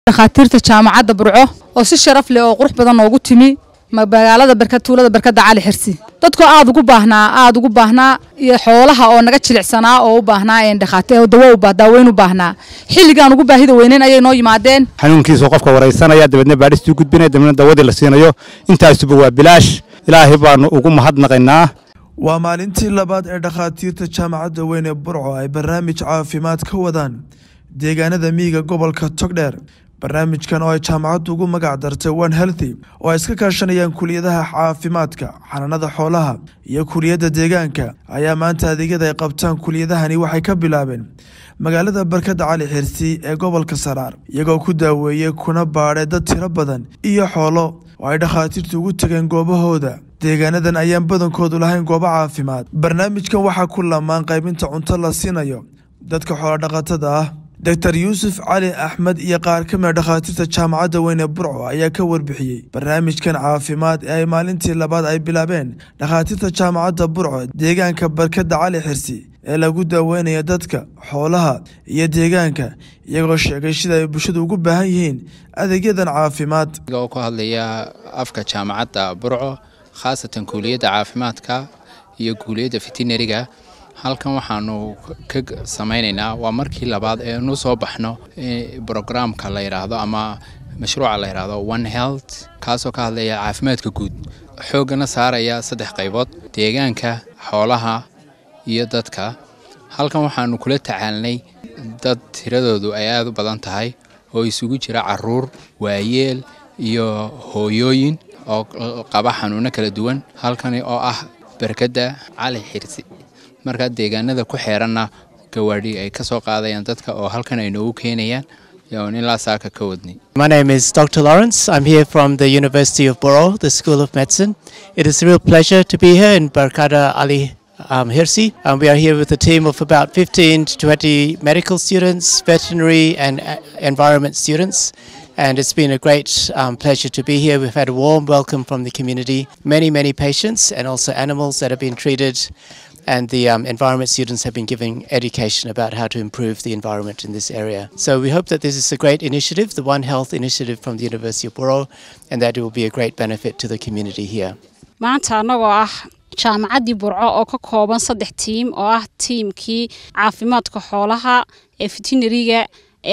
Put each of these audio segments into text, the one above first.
dhakhaatiirta jaamacadda burco oo si sharaf leh oo qurux badan noogu timi magaalada barkad tuulada barkadda cali xirsi dadkoo aada ugu baahnaa aada ugu baahnaa iyo xoolaha oo naga jilicsanaa oo u baahnaa dhakhaatiir dawo daaweyn u baahnaa xilligaan ugu baahida weyneyn ayay noo yimaadeen xanuunkiisa qofka waraysanaya dabeedna baadhistuu gudbinaya dabeedna dawadii la siinayo intaasuba waa bilaash ilaahay baanu ugu mahadnaqaynaa waa maalintii labaad ee dhakhaatiirta jaamacadda weyn ee burco ay barnaamij caafimaad ka wadaan deegaanada miyiga gobolka togdheer barnaamijkan oo ay jaamacaddu ugu magac dartay one healthy oo ay iska kaashanayaan kuliyadaha caafimaadka xanaanada xoolaha iyo kuliyadda deegaanka ayaa maanta adeegyada ay qabtaan kuliyadahani waxay ka bilaabeen magaalada barkadda cali xirsi ee gobolka saraar iyagoo ku daaweeyey kuna baadhay dad tiro badan iyo xoolo oo ay dhakhaatiirtu ugu tageen goobahooda deegaanadan ayaan badankoodu lahayn goobo caafimaad barnaamijkan waxaa ku lamaan qaybinta cunto la siinayo dadka xoolodhaqatada ah doctor yuusuf cali axmed iyo qaar ka mida dhakhaatiirta jaamacadda weyn ee burco ayaa ka warbixiyey barnaamijkan caafimaad ee ay maalintii labaad ay bilaabeen dhakhaatiirta jaamacadda burco deegaanka barkadda cali xirsi ee lagu daaweynaya dadka xoolaha iyo deegaanka iyagoo sheegay sida ay bulshadu ugu baahan yihiin adeegyadan caafimaad oo ku hadlaya afka jaamacadda burco khaasatan kuuliyadda caafimaadka iyo kuuliyadda veterinariga halkan waxaanu ka samaynaynaa waa markii labaad ee nu soo baxno brograamka la yidhaahdo ama mashruuca la yidhaahdo one health kaasoo ka hadlaya caafimaadka guud xooggana saaraya saddex qaybood deegaanka xoolaha iyo dadka halkan waxaanu kula tacaalnay dad tiradoodu ay aada u badan tahay oo isugu jira caruur waayeel iyo hooyooyin oo qaba xanuuno kala duwan halkani oo ah barkadda cali xirsi markaa deegaanada ku xeeranna gawaadhi ay ka soo qaadayaan dadka oo halkan ay noogu keenayaan yoon ilaa saaka ka wadnay My name is Dr. Lawrence. I'm here from the University of Boro, the School of Medicine. It is a real pleasure to be here in Barkada Ali um, Hirsi. Um, we are here with a team of about 15 to 20 medical students, veterinary and uh, environment students. And it's been a great um, pleasure to be here. We've had a warm welcome from the community, many, many patients and also animals that have been treated and the um, environment students have been giving education about how to improve the environment in this area. So we hope that this is a great initiative, the One Health initiative from the University of Boro, and that it will be a great benefit to the community here. maanta annagoo ah jaamacaddii burco oo ka kooban saddex tiim oo ah tiimkii caafimaadka xoolaha ee veterinariga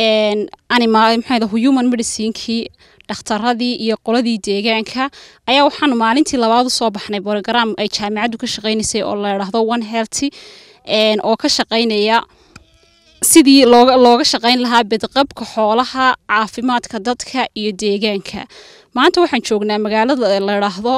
animal maxaa human medicinekii dhakhtaradii iyo qoladii deegaanka ayaa waxaanu maalintii labaad usoo baxnay brogram ay jaamacaddu ka shaqeynaysay oo la idhaahdo one healthy oo ka shaqeynaya sidii looga looga shaqeyn lahaa bedqabka xoolaha caafimaadka dadka iyo deegaanka maanta waxaan joognaa magaalada la idhaahdo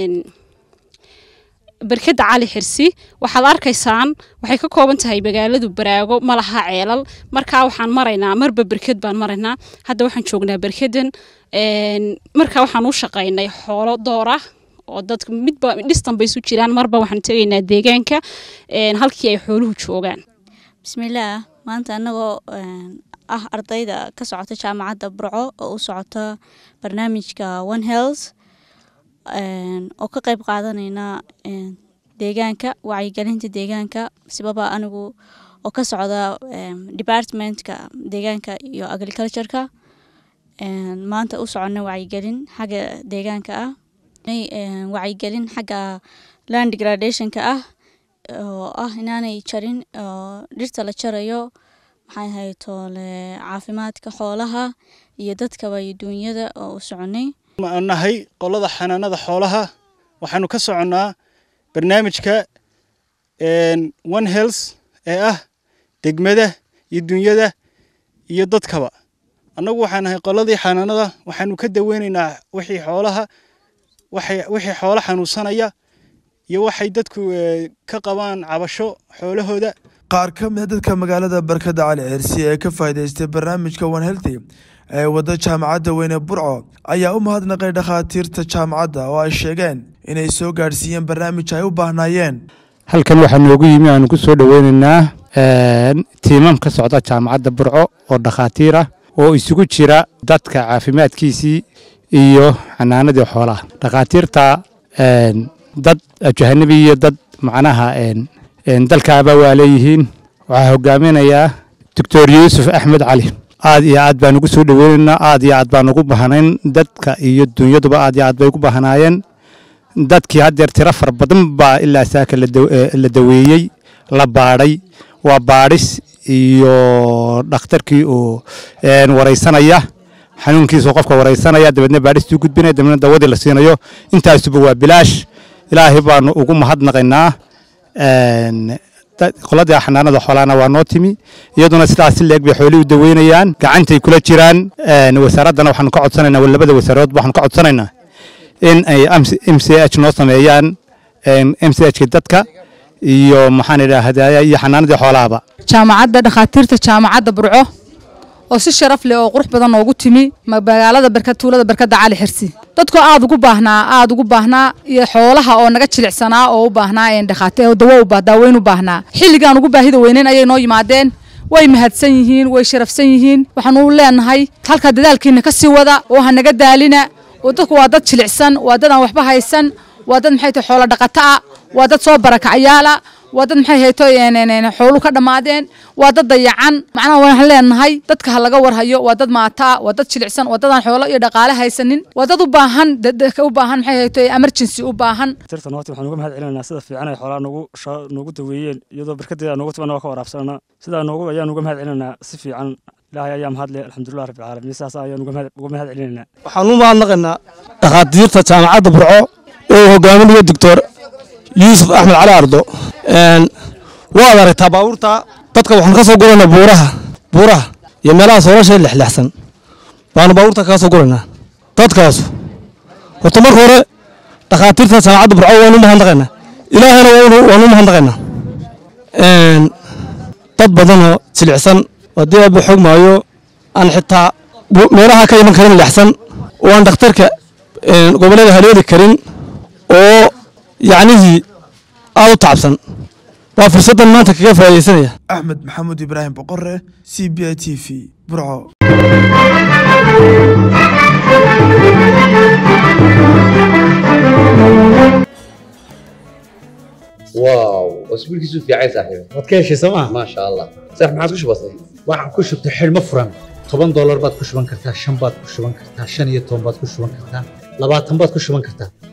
barkadda cali xirsi waxaad arkaysaan waxay ka kooban tahay magaaladu baraago ma laha ceelal markaa waxaan maraynaa marba berked baan maraynaa hadda waxaan joognaa berkedan markaa waxaan u shaqaynay xoolo doora oo dadka midba dhistan bay isu jiraan marba waxaan tegaynaa deegaanka halkii ay xooluhu joogaan bismillaah maanta annagoo ah ardayda ka socota jaamacadda burco oo u socota barnaamijka one health oo ka qayb qaadanayna deegaanka wacyigelinta deegaanka sibaba anigu oo ka socda departmentka deegaanka iyo agricultureka maanta u socona wacyigelin xagga deegaanka ah wacyigelin xagga land degradationka ah oo ah inaanay jarin oo dhirta la jarayo maxay ahayd toole caafimaadka xoolaha iyo dadkaba iyo duunyada oo u soconay aan nahay qolada xanaanada xoolaha waxaanu ka soconnaa barnaamijka one health ee ah degmada iyo dunyada iyo dadkaba annagu waxaan nahay qoladii xanaanada waxaanu ka daweynaynaa wixii xoolaha wixii xoolo xanuunsanaya iyo waxay dadku ka qabaan cabasho xoolahooda qaar ka mida dadka magaalada barkadda cali xirsi ee ka faa'iidaystay barnaamijka one healthy ee wadda jaamacadda weyne burco ayaa u mahadnaqay dhakhaatiirta jaamacadda oo ay sheegeen inay soo gaadhsiiyeen barnaamij ay u baahnaayeen halkan waxaa noogu yimi aanu ku soo dhoweynaynaa tiimam ka socda jaamacadda burco oo dhakhaatiir ah oo isugu jira dadka caafimaadkiisii iyo xanaanadii xoolaha dhakhaatiirta dad ajahanabi iyo dad macnaha dalkaaba waa leeyihiin waxaa hogaaminayaa doctor yuusuf axmed cali aad iyo aad baan ugu soo dhoweynaynaa aad iyo aad baan ugu bahanayn dadka iyo dunyaduba aad iyo aad bay ugu bahanaayeen dadkii haddeer tiro fara badan baa ilaa saaka la daw- eh, la daweeyey la baadhay waa baadhis iyo dhakhtarkii uu een, waraysanaya xanuunkiisa qofka waraysanaya dabeedna baadhistuu gudbinaya dabeedna dawadii la siinayo intaasuba waa bilaash ilaahay baanu ugu mahadnaqaynaa een, dad- qoladii xanaanada xoolaana waa noo timi iyaduna sidaas si leeg bay xoolihii u daweynayaan gacantay kula jiraan een, wasaaraddana waxaanu ka codsanaynaa wa labada wasaarood waxaanu ka codsanaynaa in ay m c h noo sameeyaan m c h ka dadka iyo maxaan idhaahdaa iyo xanaanadii xoolahaba jaamacadda dhakhaatiirta jaamacadda burco oo si sharaf leh oo qurux badan noogu timi magaalada barkad tuulada barkadda cali xirsi dadkoo aad ugu baahnaa aad ugu baahnaa iyo xoolaha oo naga jilicsanaa oo u baahnaa een dhakhaatiir oo dawo u baa daaweyn u baahnaa xilligaan ugu baahida weyneyn ayay noo yimaadeen way mahadsan yihiin way sharafsan yihiin waxaanu leenahay halkaa dadaalkiina ka sii wada oo ha naga daalina oo dadku waa dad jilicsan waa dad aan waxba haysan waa dad maxay tahay xoolo dhaqato ah waa dad soo barakacyaala waa dad maxay hayto xoolu ka dhammaadeen waa dad dayacan macnaha waxaan leenahay dadka ha laga warhayo waa dad maataa waa dad jilicsan waa dad aan xoolo iyo dhaqaale haysanin waa dad u baahan dadka u baahan maxay hayto emergency u baahan tirtan horta waxaan uga mahad celinaynaa sida fiican ay xoolaha noogu sha- noogu daweeyeen iyadoo barkadeeda noogu timan waa ka waraabsanana sidaa noogu ayaan uga mahad celinaynaa si fiican ilaahay ayaa mahadle alxamdulilah rabbi caalamiin sidaas ayaan uga mahad- uga mahad celinaynaa waxaan u mahadnaqaynaa dhakhaatiirta jaamacadda burco oo hogaaminayo doctor yuusuf axmed cali ardo Een, waad aragtaa baabuurta dadka waxaan ka soo guraynaa buuraha buuraha iyo meelaha soolasha lexlexsan baanu baabuurta kaga soo guraynaa dadkaasu horta marka hore dhakhaatiirta jaamacadda burco waanu mahadnaqaynaa ilaahayna waanu- waanu mahadnaqaynaa Een, dad badanoo jilicsan haddii aaba xog maayo aan xitaa bu- meelaha ka iman karin lexsan oo aan dhakhtarka een, gobollada haleeli karin oo yacnihii aad u tacabsan waa fursaddan maanta kaga faa'iidaysanaya axmed maxamuud ibraahim boqore c b i t v burco واو اسبوعك في عايز صاحبي waad ka heshay sooma ما شاء الله صح ما عاد بسيط waxaan ku shubtay xidhmo furan toban doolar baad ku shuban kartaa shan baad ku shuban kartaa shan iyo toban baad ku shuban kartaa labaatan baad ku shuban kartaa